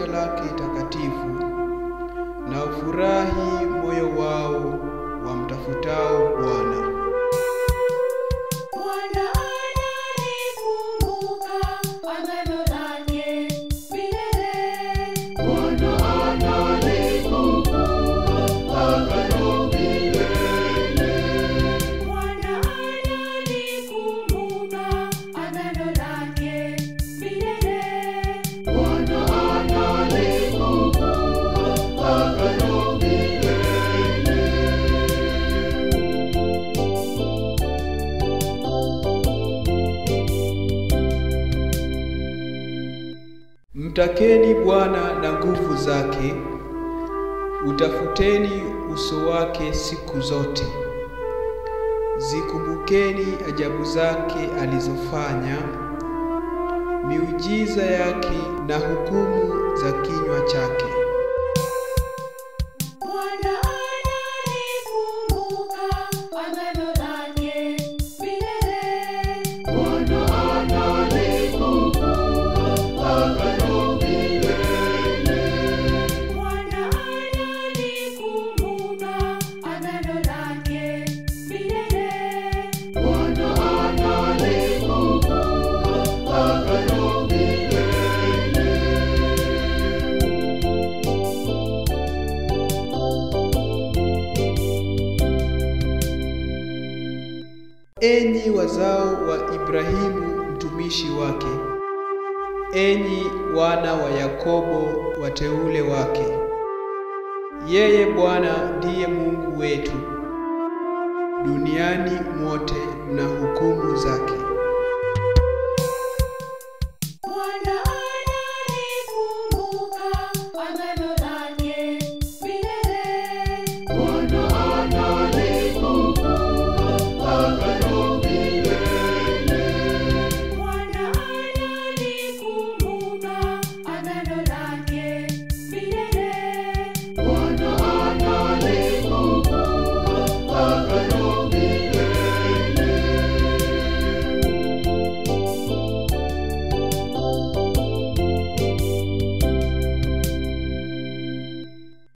lake takatifu, na ufurahi moyo wao wamtafutao Bwana. Bwana analikumbuka agano lake milele. Bwana analikumbuka agano milele. Bwana analikumbuka agano lake milele. Bwana analikumbuka agano milele. Mtakeni Bwana na nguvu zake, utafuteni uso wake siku zote. Zikumbukeni ajabu zake alizofanya, miujiza yake na hukumu za kinywa chake. Bwana analikumbuka agano lake milele. Bwana analikumbuka agano milele. Bwana analikumbuka agano lake milele. Bwana analikumbuka agano milele. Enyi wazao wa Ibrahimu mtumishi wake, enyi wana wa Yakobo wateule wake. Yeye Bwana ndiye Mungu wetu, duniani mote mna hukumu zake.